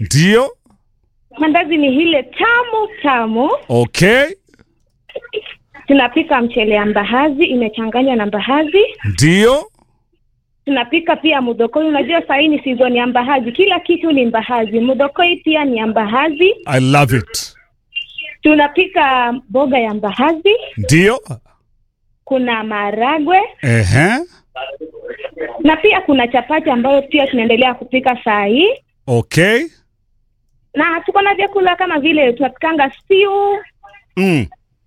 Ndio. Mandazi ni ile tamu tamu. Okay. Tunapika mchele ya mbaazi imechanganywa na mbaazi. Ndio. Tunapika pia mudokoi. Unajua saa hii ni season ya mbaazi, kila kitu ni mbaazi. Mudokoi pia ni ya mbaazi. I love it. Tunapika mboga ya mbaazi. Ndio. Kuna maharagwe Ehe. na pia kuna chapati ambayo pia tunaendelea kupika saa hii, Okay. na tuko na vyakula kama vile tunapikanga stew Mm.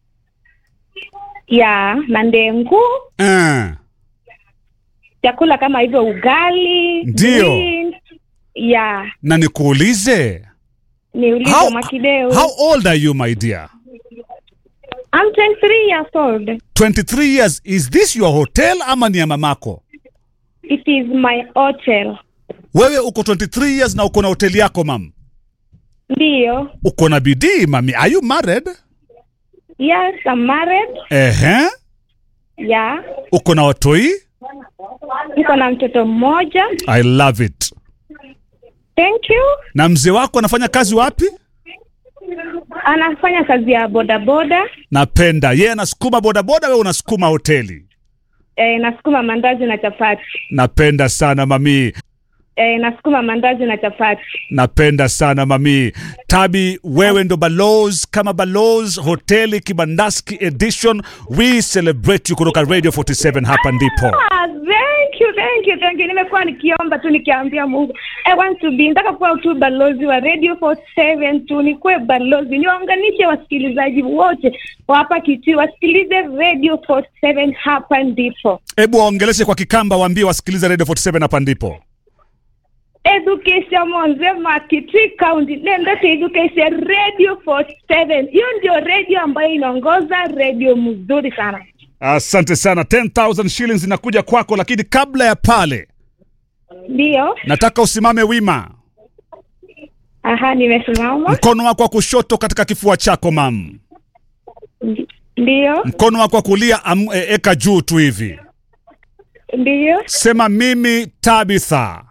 ya na ndengu, Uh. vyakula kama hivyo ugali, Ndio. beans, ya Na nikuulize, niulize How- Mwakideu. how old are you my dear? I'm 23 years old. 23 years. Is this your hotel ama ni ya mamako? It is my hotel. Wewe uko 23 years na uko na hoteli yako mam. Ndiyo. Uko na bidii mami. Are you married? Yes, I'm married. Ehe. Yeah. Uko na watoi? Niko na mtoto mmoja. I love it. Thank you. Na mzee wako anafanya kazi wapi? Anafanya kazi ya bodaboda. Napenda. Yeye anasukuma bodaboda, wewe unasukuma hoteli. E, nasukuma mandazi na chapati. Napenda sana mami. E, nasukuma mandazi na chapati. Napenda sana mami. Tabi, wewe ndo balozi kama balozi hoteli Kibandaski edition. We celebrate you kutoka Radio 47 hapa ndipo. Ah, thank you, thank you, thank you. Nimekuwa nikiomba tu nikiambia Mungu. I want to be nataka kuwa tu balozi wa Radio 47 tu nikuwe balozi. Niwaunganishe wasikilizaji wote wa hapa Kitui wasikilize Radio 47 hapa ndipo. Hebu waongeleshe kwa Kikamba, waambie wasikilize Radio 47 hapa ndipo. Education Monzema Kitui County nendete Education Radio 47. Hiyo ndio radio ambayo inaongoza radio mzuri sana. Asante sana. 10,000 shillings inakuja kwako, lakini kabla ya pale Ndio. nataka usimame wima, Aha, nimesimama. mkono wako wa kushoto katika kifua chako mam, Ndio. mkono wako wa kulia am, e, eka juu tu hivi, Ndio. sema mimi Tabitha